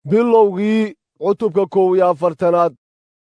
bilowgii cutubka kow iyo afartanaad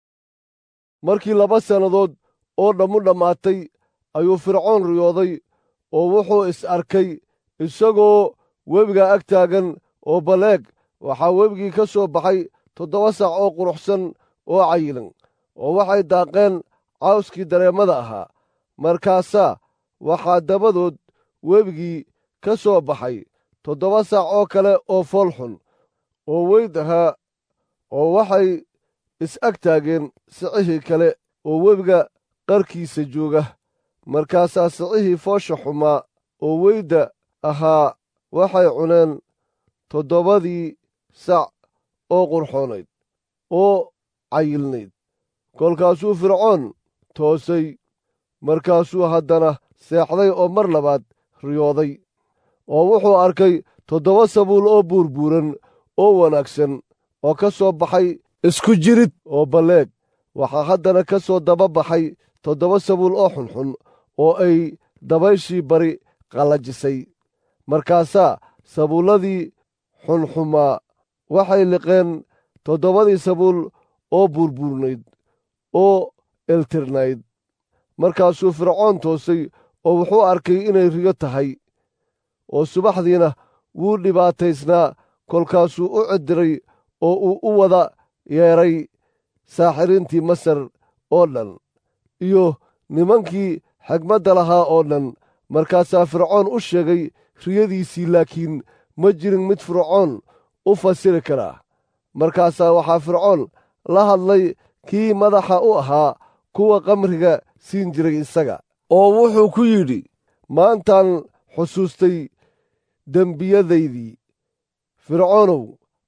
markii laba sannadood oo dhammu dhammaatay ayuu fircoon riyooday oo wuxuu is arkay isagoo webiga ag taagan oo baleeg waxaa webigii ka soo baxay toddoba sac oo quruxsan oo cayilan oo waxay daaqeen cawskii dareemada ahaa markaasaa waxaa dabadood webigii ka soo baxay toddoba sac oo kale oo foolxun oo weyd ahaa oo waxay is-ag taageen sicihii kale oo webiga qarkiisa jooga markaasaa sicihii foosha xumaa oo weydda ahaa waxay cuneen toddobadii sac oo qurxoonayd oo cayilnayd kolkaasuu fircoon toosay markaasuu haddana seexday oo mar labaad riyooday oo wuxuu arkay toddoba sabuul oo buurbuuran oo wanaagsan oo ka soo baxay isku jirid oo balleeg waxaa haddana ka soo daba baxay toddoba sabuul oo xunxun oo ay dabayshii bari qallajisay markaasaa sabuulladii xunxumaa waxay liqeen toddobadii sabuul oo buurbuurnayd oo eltirnayd markaasuu fircoon toosay oo wuxuu arkay inay riyo tahay oo subaxdiina wuu dhibaataysnaa kolkaasuu u cidiray oo uu u wada yeedhay saaxiriintii masar oo dhan iyo nimankii xigmadda lahaa oo dhan markaasaa fircoon u sheegay riyadiisii laakiin ma jirin mid fircoon u fasiri karaa markaasaa waxaa fircoon la hadlay kii madaxa u ahaa kuwa qamriga siin jiray isaga oo wuxuu ku yidhi maantaan xusuustay dembiyadaydii fircoonow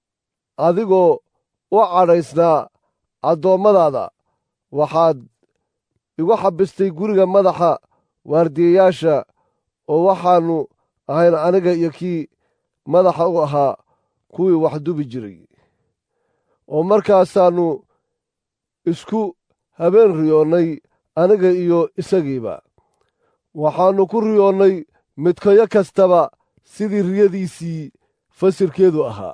adigoo u cadhaysnaa addoommadaada waxaad igu xabistay guriga madaxa waardiyayaasha oo waxaannu ahayn aniga iyo kii madaxa u ahaa kuwii wax dubi jiray oo markaasaannu isku habeen riyoonnay aniga iyo isagiiba waxaannu ku riyoonnay midkayo kastaba sidii riyadiisii fasirkeedu ahaa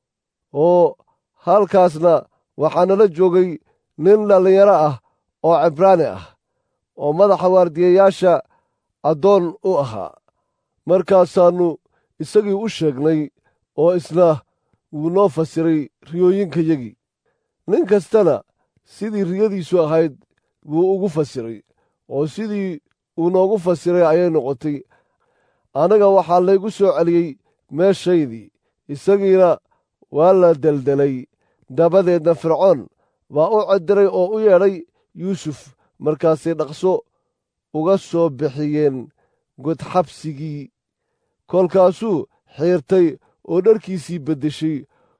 oo halkaasna waxaa nala joogay nin dhallinyaro ah oo cibraani ah oo madaxa waardiyayaasha addoon u ahaa markaasaannu isagii u sheegnay oo isna wuu noo fasiray riyooyinkayagii nin kastana sidii riyadiisu ahayd wuu ugu fasiray oo sidii uu noogu fasiray ayay noqotay anaga waxaa laygu soo celiyey meeshaydii isagiina waa la deldelay dabadeedna fircoon baa u cediray oo u yeedhay yuusuf markaasay dhaqso uga soo bixiyeen godxabsigii kolkaasuu xiirtay oo dharkiisii beddeshay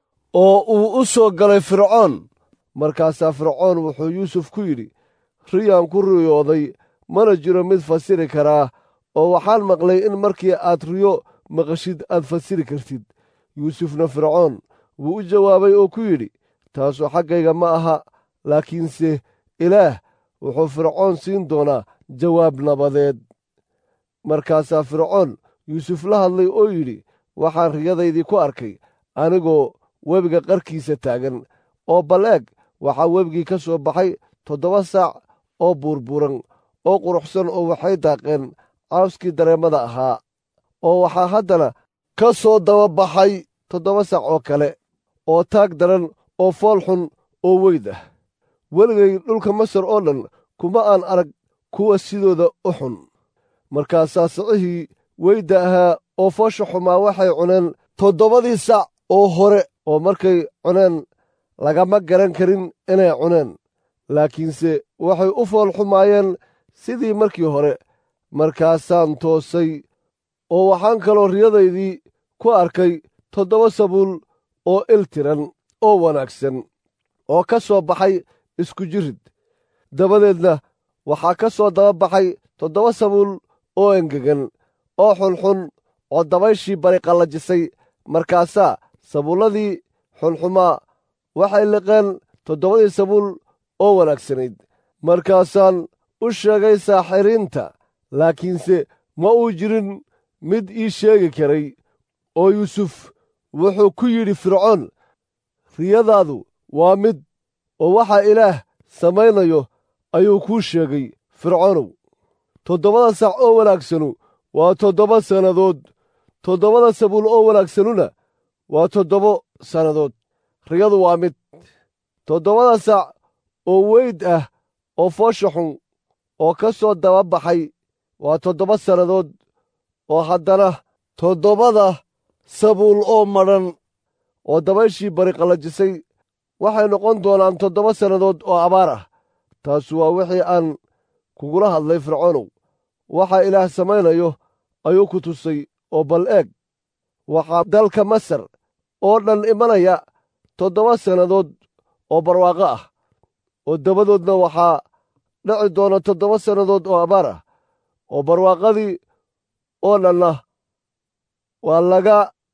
oo uu u soo galay fircoon markaasaa fircoon wuxuu yuusuf ku yidhi riyaan ku riyooday mana jiro mid fasiri karaa oo waxaan maqlay in markii aad riyo maqashid aad fasiri kartid yuusufna fircoon wuu u jawaabay oo ku yidhi taasu xaggayga ma aha laakiinse ilaah wuxuu fircoon siin doonaa jawaab nabadeed markaasaa fircoon yuusuf la hadlay oo yidhi waxaan riyadaydii ku arkay anigoo webiga qarkiisa taagan oo bal eeg waxaa webigii ka soo baxay toddoba saac oo buurbuuran oo quruxsan oo waxay daaqeen cawskii dareemada ahaa oo waxaa haddana ka soo daba baxay toddoba sac oo kale oo taag daran oo fool xun oo weyd ah weligay dhulka masar oo dhan kuma aan arag kuwa sidooda u xun markaasaa sicihii weydda ahaa oo foosha xumaa waxay cuneen toddobadii sac oo hore oo markay cuneen lagama garan karin inay cuneen laakiinse waxay u fool xumaayeen sidii markii hore markaasaan toosay oo waxaan kaloo riyadaydii ku arkay toddoba sabuul oo iltiran oo wanaagsan oo ka soo baxay isku jirid dabadeedna waxaa ka soo daba baxay toddoba sabuul oo engegan oo xunxun oo dabayshii bari qallajisay markaasaa sabuulladii xunxumaa waxay liqeen toddobadii sabuul oo wanaagsanayd markaasaan u sheegay saaxiriinta laakiinse ma uu jirin mid ii sheegi karay oo yuusuf wuxuu ku yidhi fircoon riyadaadu waa mid oo waxaa ilaah samaynayo ayuu kuu sheegay fircoonow toddobada sac oo wanaagsanu waa toddoba sannadood toddobada sabuul oo wanaagsanuna waa toddobo sannadood riyadu waa mid toddobada sac oo weyd ah oo foosha xun oo ka soo daba baxay waa toddoba sannadood oo haddana toddobada sabuul oo madhan oo dabayshii bari qallajisay waxay noqon doonaan toddoba sannadood oo abaar ah taasu waa wixii aan kugula hadlay fircoonow waxaa ilaah samaynayo ayuu ku tusay oo bal eeg waxaa dalka masar oo dhan imanaya toddoba sannadood oo barwaaqo ah oo dabadoodna waxaa dhici doona toddoba sannadood oo abaar ah oo barwaaqadii oo dhanna waa laga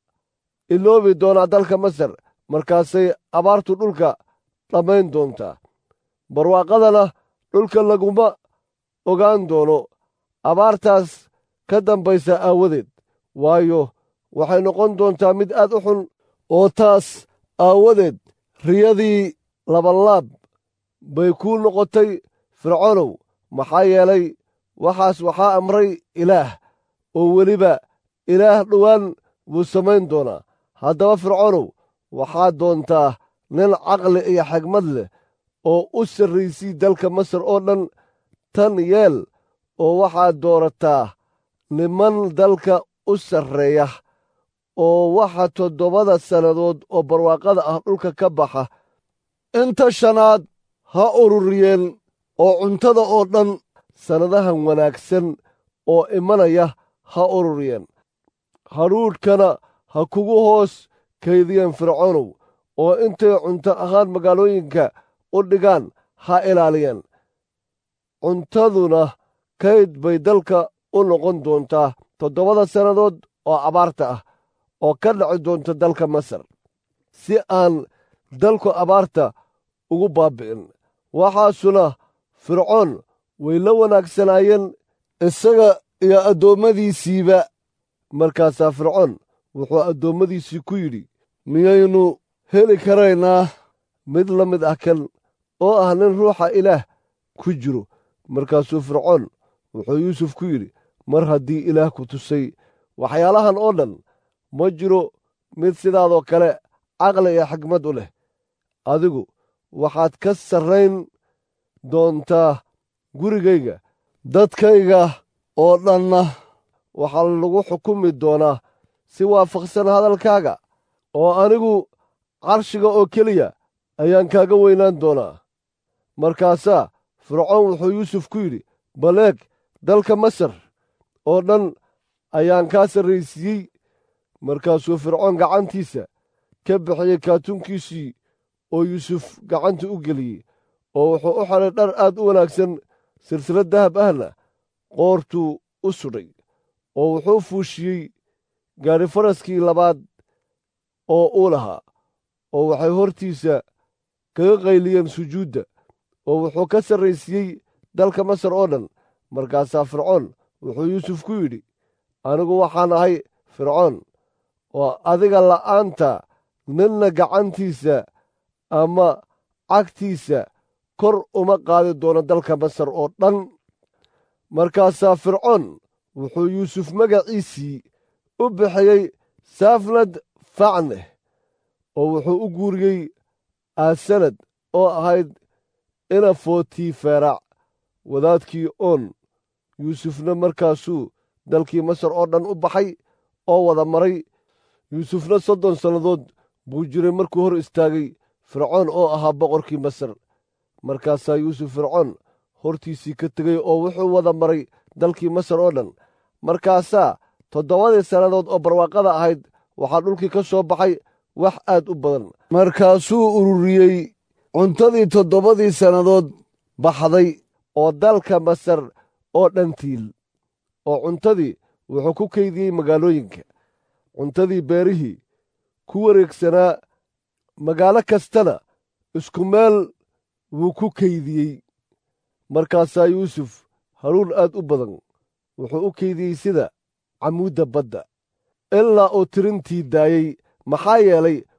iloobi doonaa dalka masar markaasay abaartu dhulka dhammayn doontaa barwaaqadana dhulka laguma ogaan doono abaartaas ka dambaysa aawadeed waayo waxay noqon doontaa mid aad u xun oo taas aawadeed riyadii labanlaab bay kuu noqotay fircoonow maxaa yeelay waxaas waxaa amray ilaah oo weliba ilaah dhowaan buu samayn doonaa haddaba fircoonow waxaad doontaa nin caqli iyo xigmad leh oo u sarraysii dalka masar oo dhan tan yeel oo waxaad doorataa niman dalka u sarreeya oo waxa toddobada sannadood oo barwaaqada ah dhulka ka baxa inta shanaad ha ururiyeen oo cuntada oo dhan sannadahan wanaagsan oo imanaya ha ururiyeen hadhuudhkana ha kugu hoos kaydiyeen fircoonow oo intay cunto ahaan magaalooyinka u dhigaan ha ilaaliyeen cuntaduna kayd bay dalka u noqon doontaa toddobada sannadood oo abaarta ah oo ka dhaci doonta dalka masar si aan dalku abaarta ugu baabbi'in waxaasuna fircoon way la wanaagsanaayeen isaga iyo addoommadiisiiba markaasaa fircoon wuxuu addoommadiisii ku yidhi miyaynu heli karaynaa mid la mid ah kan oo ah nin ruuxa ilaah ku jiro markaasuu fircoon wuxuu yuusuf ku yidhi mar haddii ilaah ku tusay waxyaalahan oo dhan ma jiro mid sidaadoo kale caqli iyo xigmad u leh adigu waxaad ka sarrayn doontaa gurigayga dadkayga oo dhanna waxaa lagu xukumi doonaa si waafaqsan hadalkaaga oo anigu carshiga oo keliya ayaan kaaga weynaan doonaa markaasaa fircoon wuxuu yuusuf ku yidhi bal eeg dalka masar oo dhan ayaan kaa sarraysiiyey markaasuu fircoon gacantiisa ka bixiyey kaatuunkiisii oo yuusuf gacanta u geliyey oo wuxuu u xidhay dhar aad u wanaagsan silsilad dahab ahna qoortuu u sudhay oo wuxuu fuushiyey gaadhi faraskii labaad oo uu lahaa oo waxay hortiisa kaga qayliyeen sujuudda oo wuxuu ka sarraysiiyey dalka masar oo dhan markaasaa fircoon wuxuu yuusuf ku yidhi anigu waxaan ahay fircoon oo adiga la'aanta ninna gacantiisa ama cagtiisa kor uma qaadi doono dalka masar oo dhan markaasaa fircoon wuxuu yuusuf magaciisii u bixiyey saafnad facneh oo wuxuu u guuriyey aasanad oo ahayd inafotii feeraac wadaadkii oon yuusufna markaasuu dalkii masar oo dhan u baxay oo wada maray yuusufna soddon sannadood buu jiray markuu hor istaagay fircoon oo ahaa boqorkii masar markaasaa yuusuf fircoon hortiisii ka tegey oo wuxuu wada maray dalkii masar oo dhan markaasaa toddobadii sannadood oo barwaaqada ahayd waxaa dhulkii ka soo baxay wax aad u badan markaasuu ururiyey cuntadii toddobadii sannadood baxday oo dalka masar oo dhan tiil oo cuntadii wuxuu ku kaydiyey magaalooyinka cuntadii beerihii ku wareegsanaa magaalo kastana isku meel wuu ku kaydiyey markaasaa yuusuf haruun aad u badan wuxuu u kaydiyey sida camuudda badda ilaa uu tirintii daayey maxaa yeelay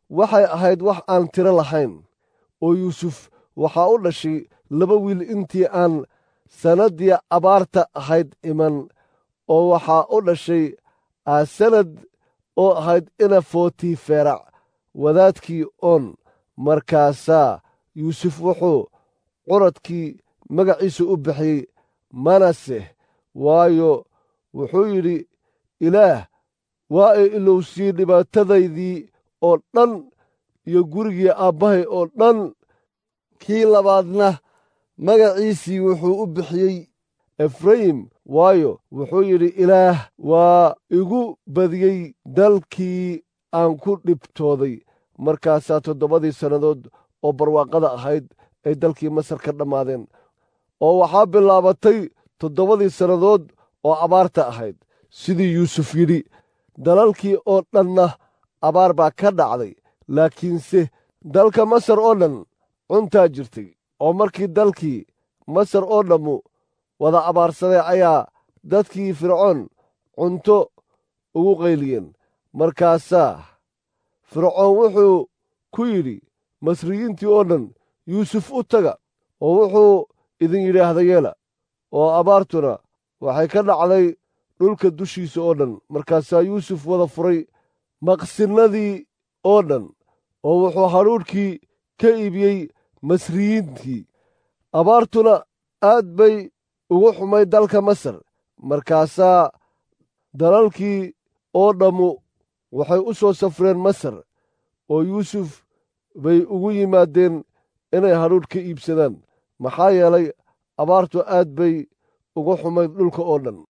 waxay ahayd wax aan tiro lahayn oo yuusuf waxaa u dhashay laba wiil intii aan sannaddii abaarta ahayd iman oo waxaa u dhashay aasanad oo ahayd ina footiferac wadaadkii oon markaasaa yuusuf wuxuu curadkii magaciisa u bixiyey manase waayo wuxuu yidhi ilaah waa ay ilowsiyey dhibaatadaydii oo dhan iyo gurigii aabbahay oo dhan kii labaadna magaciisii wuxuu u bixiyey efrayim waayo wuxuu yidhi ilaah waa igu badiyey dalkii aan ku dhibtooday markaasaa toddobadii sannadood oo barwaaqada ahayd ay dalkii masar ka dhammaadeen oo waxaa bilaabatay toddobadii sannadood oo abaarta ahayd sidii yuusuf yidhi dalalkii oo dhanna abaar baa ka dhacday laakiinse dalka masar oo dhan cuntaa jirtay oo markii dalkii masar oo dhammu wada abaarsaday ayaa dadkii fircoon cunto ugu qayliyeen markaasaa fircoon wuxuu ku yidhi masriyiintii oo dhan yuusuf u taga oo wuxuu idin yidhaahda yeela oo abaartuna waxay ka dhacday dhulka dushiisa oo dhan markaasaa yuusuf wada furay maqsinnadii oo dhan oo wuxuu hadhuudhkii ka iibiyey masriyiintii abaartuna aad bay ugu xumay dalka masar markaasaa dalalkii oo dhammu waxay u soo safreen masar oo yuusuf bay ugu yimaadeen inay hadhuudh ka iibsadaan maxaa yeelay abaartu aad bay ugu xumayd dhulka oo dhan